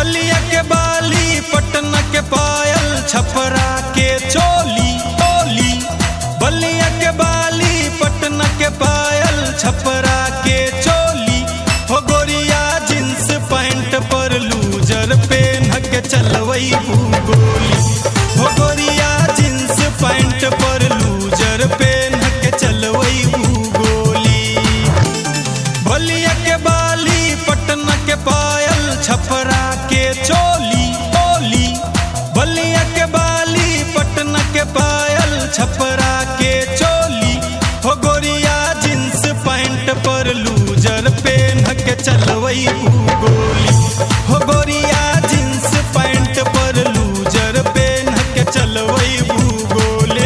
बलिया के बाली पटना के पायल छपरा के चोली चोली बलिया के बाली पटना के पायल छपरा के चोली हो गोरिया जींस पैंट पर लूजर पेन के चलवई गोली हो गोरिया जींस पैंट पर लूजर पेन के चलवई गोली बलिया के बाली पटना के पायल छपरा के चोली चोली बलिया के बाली पटना के पायल छपरा के चोली हो गोरिया जींस पैंट पर लूजर पेन के चलवई गोली हो गोरिया जींस पैंट पर लूजर पेन के चलवई गोले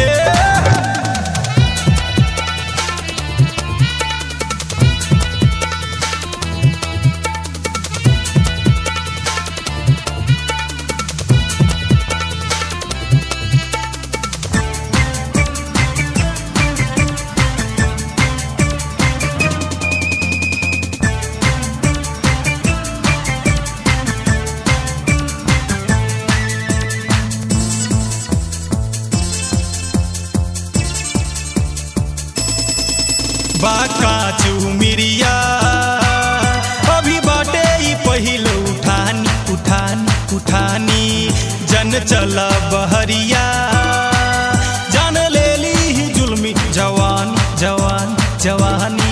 बाका चुमिरिया अभी बाटे ई पहिल उठानी उठानी उठानी जन चला बहरिया जान ले ली ही जुल्मी जवान जवान जवानी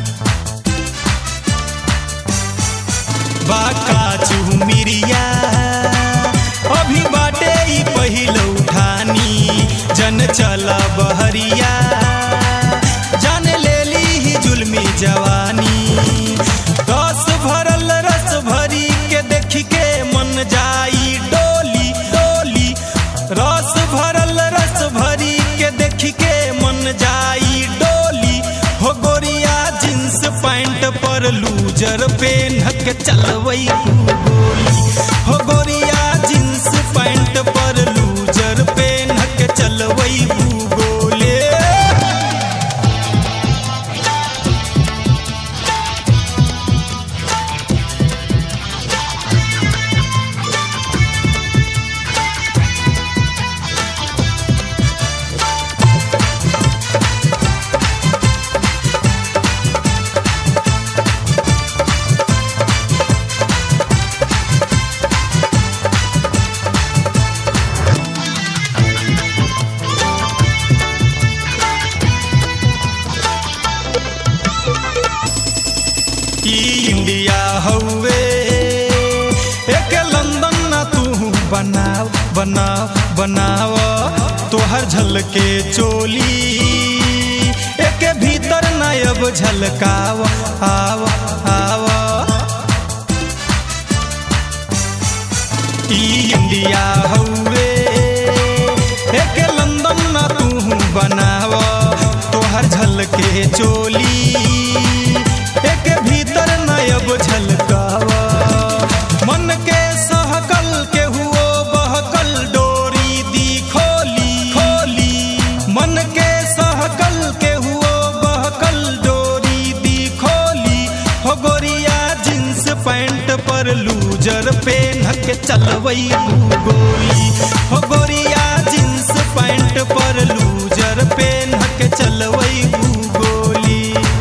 बाका चुमिरिया अभी बाटे ई पहिल उठानी जन चला बहरिया जान ले ली ही जुल्मी जवानी रस भरल रस भरी के देख के मन जाई डोली डोली रस भरल रस भरी के देख के मन जाई डोली हो गोरिया जींस पैंट पर लूजर पेन के चलवई गोली हो गोरिया जींस पैंट पर लूजर पेन के चलवई गोले ई इंडिया हउए एक लंदन ना तू बनाव बनाव बनाव तोहर झलके चोली एक भीतर ना अब झलकाव आव आव ई इंडिया हउए एक लंदन ना तू बनाव तोहर झलके चोली एक भीतर नयब झलकावा मन के सहकल के हुओ बहकल डोरी दी खोली खोली मन के सहकल के हुओ बहकल डोरी दी खोली हो गोरिया जींस पैंट पर लूजर पेन के चलवई गोली हो गोरिया जींस पैंट पर लूजर पेन के चलवई गोली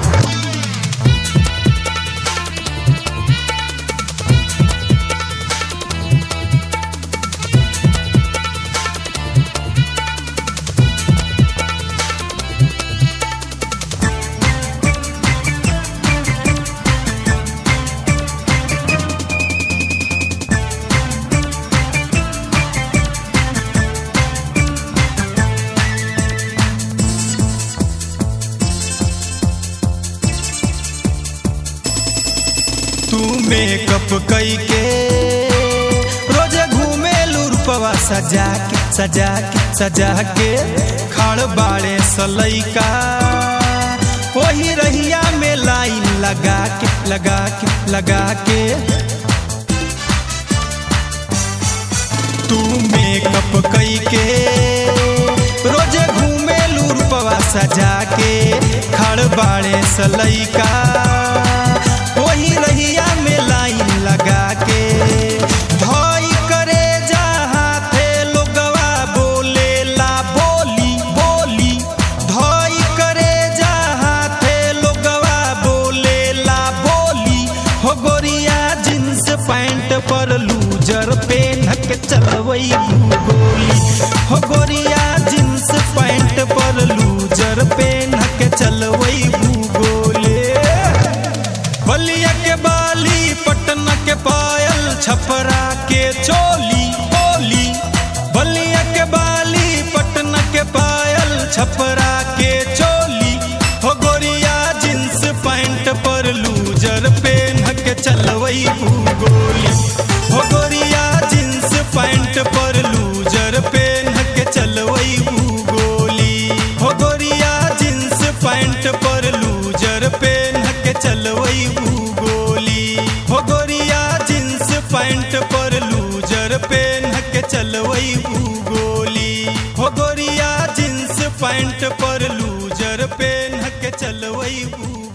तू मेकअप कई के रोजे घूमे लूरपवा सजा के सजा के सजा के खड़ बाड़े सलैका वही रहिया में लाइन लगा के लगा के लगा के तू मेकअप कई के रोजे घूमे लूरपवा सजा के खड़ बाड़े सलैका वही रहिया में लाइन लगा के धर पेट पर लूजर पेन के चलवई